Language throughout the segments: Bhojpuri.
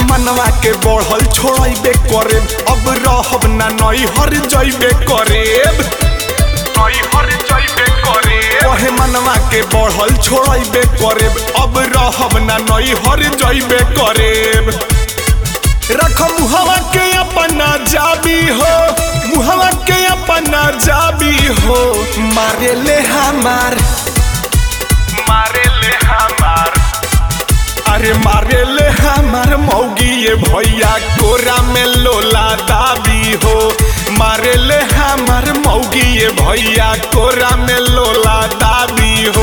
मनवा के बढ़ल छोड़बे करे अब रहब ना नई हर जइबे करे नई हर जइबे करे ओहे मनवा के बढ़ल छोड़बे करे अब रहब ना नई हर जइबे करे रख मुहवा के अपना जाबी हो मुहवा के अपना जाबी हो मारे ले हमार मारे ले हमार अरे मारे ले हमार मौगी ये भैया कोरा में लोला दाबी हो मारे ले हमार मौगी ये भैया कोरा में लोला दाबी हो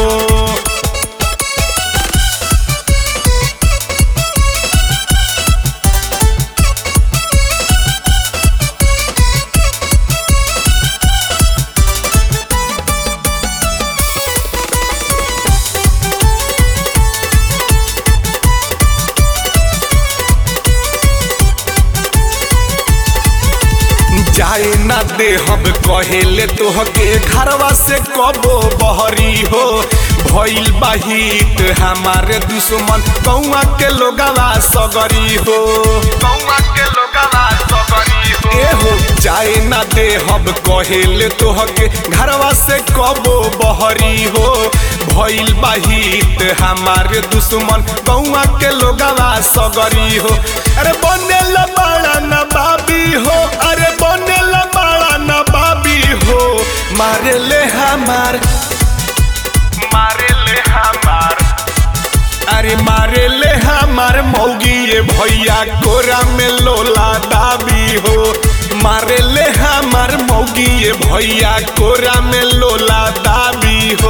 जाए ना दे हम कहेले तोहके घरवा से कबो बहरी हो भइल बाहित हमारे दुश्मन कौआ के लोगवा सगरी हो कौआ के लोगवा सगरी हो ए हो जाए ना दे हम कहेले तोहके घरवा से कबो बहरी हो भइल बाहित हमारे दुश्मन कौआ के लोगवा सगरी हो अरे बनेला बड़ा ना बाबी हो अरे बनेला बड़ा ना बाबी हो मारे ले हमार मारे ले हमार अरे मारे ले हमार मौगी ये भैया कोरा में लोला दाबी हो मारे ले हमार मौगी ये भैया कोरा में लोला दाबी हो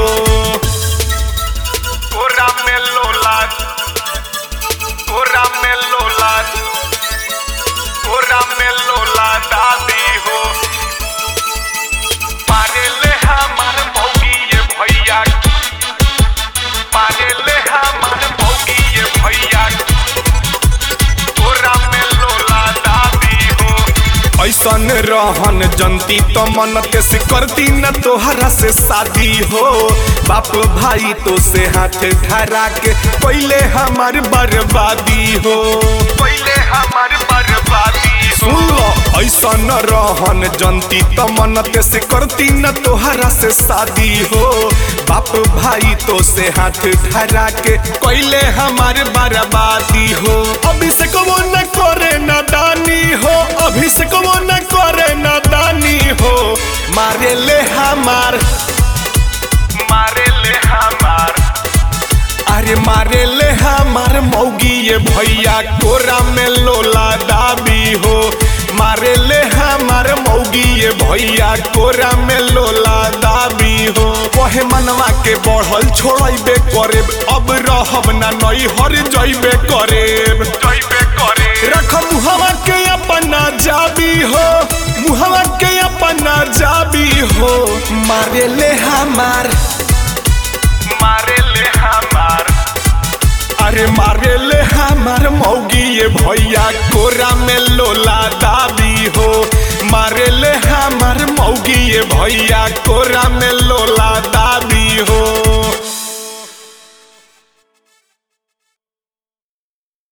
कोरा में लोला कोरा में लोला कोरा में लोला दाबी हो मारे ले हमार मौगी ये भैया मारे ले हमार मौगी ये भैया कोरा में लोला दाबी हो ऐसन रहन जनती तो मनते से करती न तोहरा से शादी हो बाप भाई तो से हाथ धरा के पहले हमार बर्बादी हो पहले हमार बर्बादी सुन लो ऐसन रहन जनती तो मनते से करती न तोहरा से शादी हो बाप भाई तो से हाथ धरा के पहले हमार बर्बादी हो अभी से कबो न करे न दानी हो अभी से कबो न करे न दानी हो मारे ले हमार मारे ले हमार अरे मारे ले हमार मौगी ये भैया कोरा में लोला दाबी हो मारे ले हमार मौगी ये भैया कोरा में लोला दाबी हो वहे मनवा के बढ़ल छोड़बे करे अब रहब ना नई हर जइबे करे जइबे करे रख मुहवा के अपना जाबी हो मुहवा के अपना जाबी हो मारे ले हमार मारे ले हमार अरे मारे ले हमार मौगी ये भैया कोरा में लोला दाबी हो मारे ले हमार मौगी ये भैया कोरा में लोला